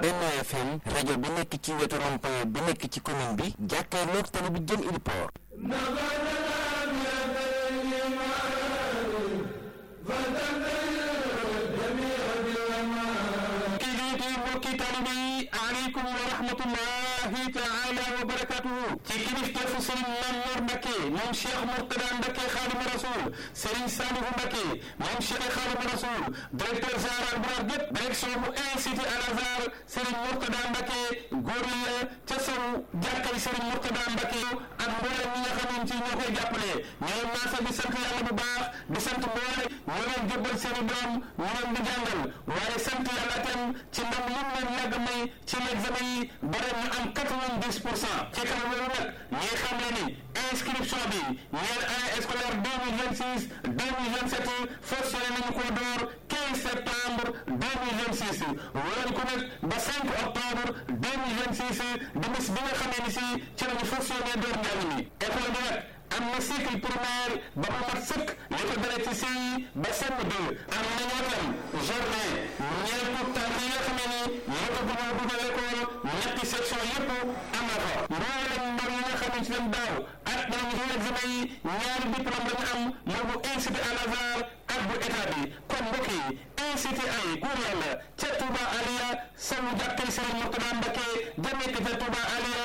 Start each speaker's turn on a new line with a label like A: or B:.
A: Benno FM rajo bi nekk ci wetu rond-point bi nekk ci commune bi jàkkaarloog tali bi jëm Ili Port
B: mbokki taalibe yi aleykum wa rahmatullahi taala wa barakatuhu ci kilifteefu sëriñ Mamour Mbacké moom Cheikh Mourtada Mbacké Xaadimu Rasul sëriñ Salihu Mbacké moom Cheikh Xaadimu Rasul directeur général bu rax gépp direction bu institut Al Azhar sëriñ Mourtada Mbacké góor la ca saw jàkkay sëriñ Mourtada Mbacké ak mboolem ñi nga xamante ñoo koy jàppale ñooy maasa di sant yàlla bu baax di sant mboole ñu leen jëbbal seeni doom ñu leen di jàngal waaye sant yàlla tam ci ndam lim leen yàgg may ci l'examen yi ba ren ñu am quatre-vingt-dix pour cent ci kanam loolu nag ñuy xam ne ni inscription bi ñeel année scolaire deux mille vingt six deux mille vingt sept fas yéene nañu ko door quinze septembre deux mille vingt six wala ko nag ba cinq octobre deux mille vingt six di bis bi nga xamee ni si ci lañu fas yéene door njàng mi école bi nag am na cycle primaire ba mu mat sëkk li ko dara ci CI ba CM2 am na ñoo tam journée ñeel pour tànk yi nga xamee ni ñoo ko bëgg a dugal école ñetti section yëpp am na fa mboolem ndaw yi nga xamante ne daaw ak ñoom ci examen yi ñaari diplôme la ñu am moo bu institut Al Azhar ak bu état bi kon mbokk yi institut ay góor yàlla ca Touba Aliya sawu jàkkay Serigne Mourtada Mbacké ja nekk ca Touba Aliya